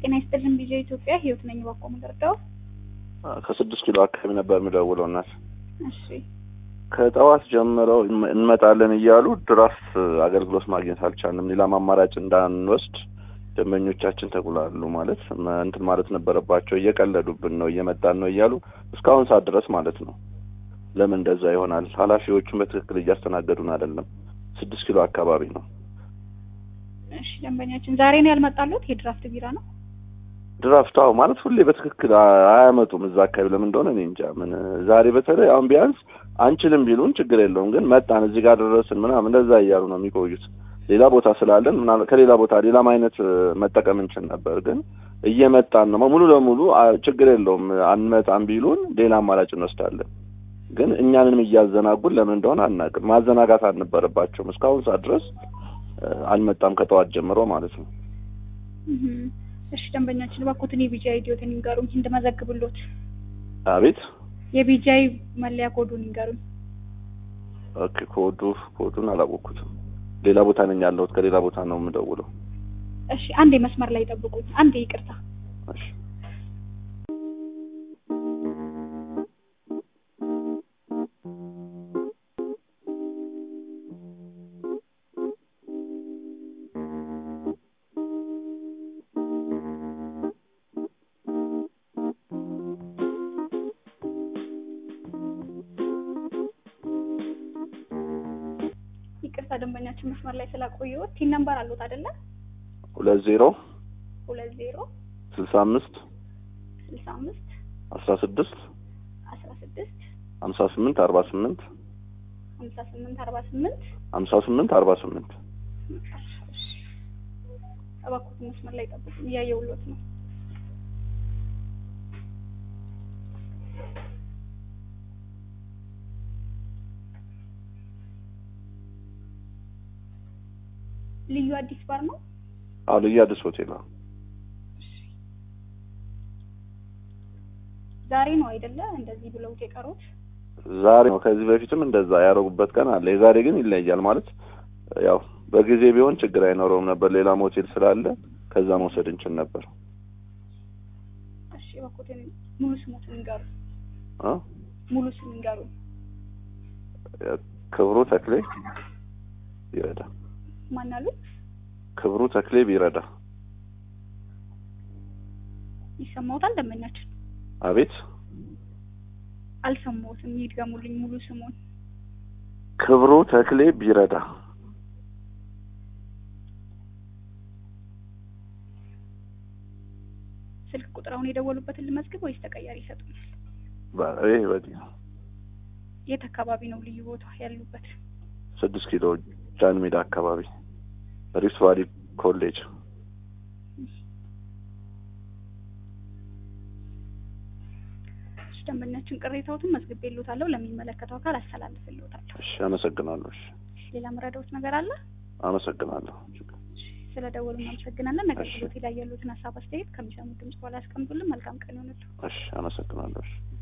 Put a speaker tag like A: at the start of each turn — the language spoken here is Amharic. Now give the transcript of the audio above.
A: ጤና ይስጥልን ቢጃ ኢትዮጵያ ህይወት ነኝ ባኮ ምደርዳው
B: ከስድስት ኪሎ አካባቢ ነበር የምደውለው እናት
A: እሺ
B: ከጠዋት ጀምረው እንመጣለን እያሉ ድራፍት አገልግሎት ማግኘት አልቻልንም። ሌላም አማራጭ እንዳንወስድ ደንበኞቻችን ተጉላሉ ማለት እንትን ማለት ነበረባቸው። እየቀለዱብን ነው እየመጣን ነው እያሉ እስካሁን ሰዓት ድረስ ማለት ነው። ለምን እንደዛ ይሆናል? ኃላፊዎቹን በትክክል እያስተናገዱን አይደለም። ስድስት ኪሎ አካባቢ ነው።
A: እሺ ደንበኛችን ዛሬ ነው ያልመጣሉት? የድራፍት ቢራ ነው
B: ድራፍት አዎ፣ ማለት ሁሌ በትክክል አያመጡም እዛ አካባቢ። ለምን እንደሆነ እኔ እንጃ። ምን ዛሬ በተለይ አሁን ቢያንስ አንችልም ቢሉን ችግር የለውም ግን መጣን እዚህ ጋር ደረስን ምናምን እንደዛ እያሉ ነው የሚቆዩት። ሌላ ቦታ ስላለን ምናምን ከሌላ ቦታ ሌላም አይነት መጠቀም እንችል ነበር፣ ግን እየመጣን ነው ሙሉ ለሙሉ ችግር የለውም አንመጣም ቢሉን ሌላ አማራጭ እንወስዳለን። ግን እኛንም እያዘናጉን ለምን እንደሆነ አናውቅም። ማዘናጋት አልነበረባቸውም። እስካሁን ሰዓት ድረስ አልመጣም ከጠዋት ጀምሮ ማለት ነው።
A: እሺ ደንበኛችን እባክዎትን የቢጃይ ኢዲዮትን ይንገሩኝ እንድመዘግብሎት።
B: አቤት
A: የቢጃይ መለያ ኮዱን ይንገሩኝ።
B: ኦኬ ኮዱ ኮዱን አላወቅኩትም። ሌላ ቦታ ነኝ ያለሁት። ከሌላ ቦታ ነው የምደውለው።
A: እሺ አንዴ መስመር ላይ ጠብቁኝ። አንዴ ይቅርታ።
B: እሺ
A: ይቅርታ ደንበኛችን መስመር ላይ ስላቆየሁት ቲን ነምበር አሉት አይደለ?
B: ሁለት ዜሮ
A: ሁለት ዜሮ
B: ስልሳ አምስት
A: ስልሳ አምስት
B: አስራ ስድስት
A: አስራ ስድስት
B: ሀምሳ ስምንት አርባ ስምንት
A: ሀምሳ ስምንት አርባ ስምንት
B: ሀምሳ ስምንት አርባ ስምንት
A: እባክዎትን መስመር ላይ ጠብቁኝ፣ እያየሁሎት ነው። ልዩ አዲስ ባር ነው።
B: አዎ ልዩ አዲስ ሆቴል ነው።
A: ዛሬ ነው አይደለ እንደዚህ ብለውት የቀሩት?
B: ዛሬ ነው። ከዚህ በፊትም እንደዛ ያደረጉበት ቀን አለ። የዛሬ ግን ይለያል። ማለት ያው በጊዜ ቢሆን ችግር አይኖረውም ነበር። ሌላም ሆቴል ስላለ ከዛ መውሰድ እንችል ነበር።
A: እሺ እባክዎትን ሙሉ ስሞትን ይንገሩ።
B: እ
A: ሙሉ ስም ይንገሩ።
B: ክብሩ ተክሌ ይረዳ።
A: ማን አሉ?
B: ክብሩ ተክሌ ቢረዳ።
A: ይሰማዎታል ደንበኛችን?
B: አቤት
A: አልሰማሁትም። ይድገሙልኝ ሙሉ ስሙን።
B: ክብሩ ተክሌ ቢረዳ።
A: ስልክ ቁጥር አሁን የደወሉበትን ልመዝግብ ወይስ ተቀያሪ ይሰጡኛል?
B: ይህ በዚህ ነው።
A: የት አካባቢ ነው ልዩ ቦታ ያሉበት?
B: ስድስት ኪሎ ጃን ሜዳ አካባቢ ሪፍት ቫሊ ኮሌጅ።
A: ደንበኛችን ቅሬታዎትን መዝግቤልዎታለሁ፣ ለሚመለከተው አካል አስተላልፍልዎታለሁ።
B: እሺ፣ አመሰግናለሁ። እሺ፣
A: ሌላ መረዳዎት ነገር አለ?
B: አመሰግናለሁ።
A: ስለ ደወሉ እናመሰግናለን። ነገር ግን ላይ ያሉትን ሀሳብ አስተያየት ከሚሰሙት ድምጽ በኋላ ያስቀምጡልን። መልካም ቀን ይሆንልዎ።
B: እሺ፣ አመሰግናለሁ። እሺ